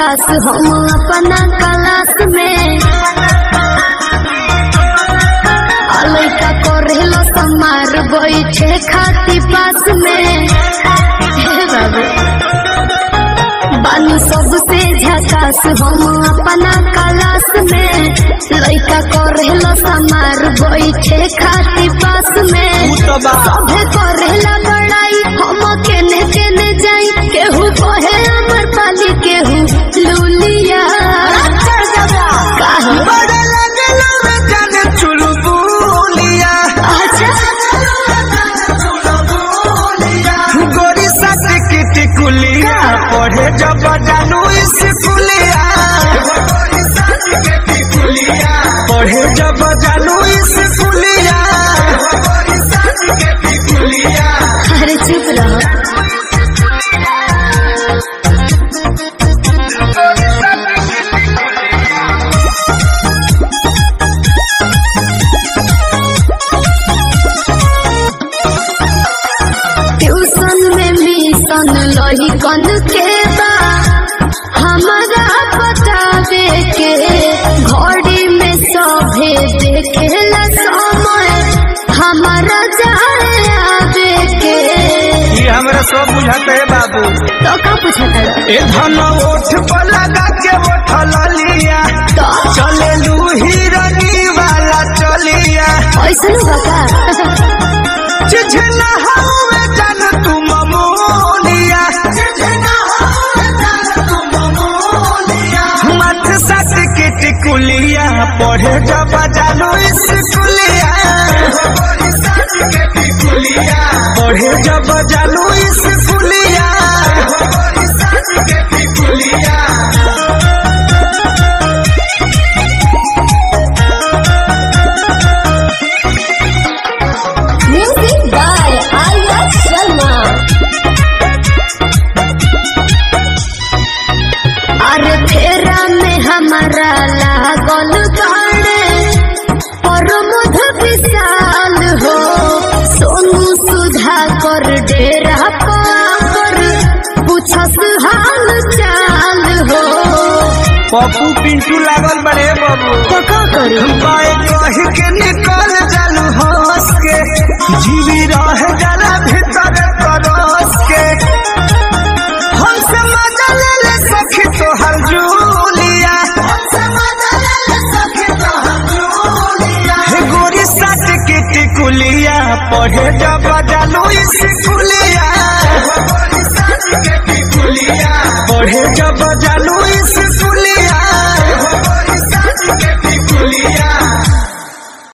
झकास हम अपना क्लास में आ लइका करेला समार बैठे खाती पास में हे बाबू बानी सबसे झकास हम अपना क्लास में लइका करेला समार बैठे खाती पास में उ तो बा सभे करेला बड़ाई हम केने केने जाई केहू कहे अमर पाली केहू लूलिया काहे? बड़े लगलो रे जाने चुलबुलिया अच्छा गोरी सट की टिकुलिया पढ़े जब जानू स्कूलिया पढ़े जब जानू स्कूलिया अरे चुप रहो ट्यूशन में मिशन लही कन के बा हमारा बतावे के घड़ी में सभे देखेला समय हमारा जाए आवे के ये हमरा सब बुझाते है बाबू तो का पूछता है ए धन ओठ पर लगा के ओठ लिया तो चले लू हिरनी वाला चलिया ऐसा बता चिझना हवे जन तुम मोलिया मथ सट के टिकुलिया पढ़े जब जानू स्कूलिया पढ़े जब जानू स्कूलिया म्यूजिक बाय आर्या शर्मा अरे फेरा में हमारा लागल गाड़े और मुध विशाल हो सोनू सुधा कर डेरा पर पूछस हाल चाल हो पप्पू पिंटू लागल बड़े बाबू तो का करी बाय कह के निकल जालू हंस के जीवी रह जाला भीतर तरस के हमसे मजा ले ले सखी तोहर जूलिया हे गोरी साथ के टिकुलिया पढ़े जब जालू स्कूलिया